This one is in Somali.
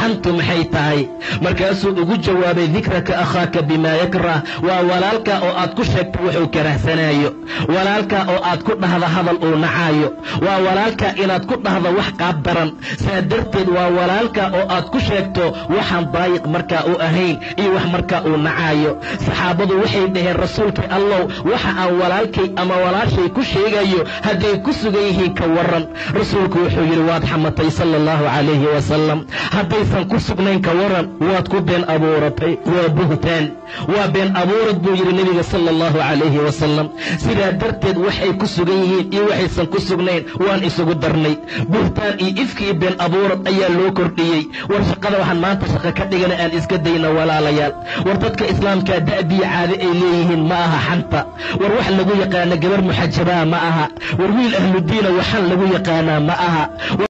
xantu maxay tahay markaasuu ugu jawaabay dikraka akhaaka bimaa yakrah waa walaalka oo aad ku sheegto wuxuu karahsanaayo walaalka oo aad ku dhahda hadal uu nacaayo waa walaalka inaad ku dhahda wax qaab daran saa darteed waa walaalka oo aad ku sheegto waxaan daayiq markaa u ahayn iyo wax markaa uu nacaayo saxaabadu waxay dhaheen rasuulkii allow waxa aan walaalkay ama walaashay ku sheegayo hadday ku sugan yihiin ka waran rasuulku wuxuu yidhi waad xamatay sala allahu calayhi wasalam haddaysan ku sugnayn ka waran waad ku been abuuratay waa buhtaan waa been abuurad buu yidhi nebiga sala allahu calayhi wasalam sidaa darteed waxay ku sugan yihiin iyo waxaysan ku sugnayn waan isugu darnay buhtaan iyo ifki iyo been abuurad ayaa loo kordhiyey war shaqada waxaan maanta shaqo ka dhigana aan iska dayna walaalayaal war dadka islaamkaa da'biya caade ay leeyihiin ma aha xanta war wax lagu yaqaana gabar muxajabaa ma aha war wiil ahludiina waxaan lagu yaqaanaa ma aha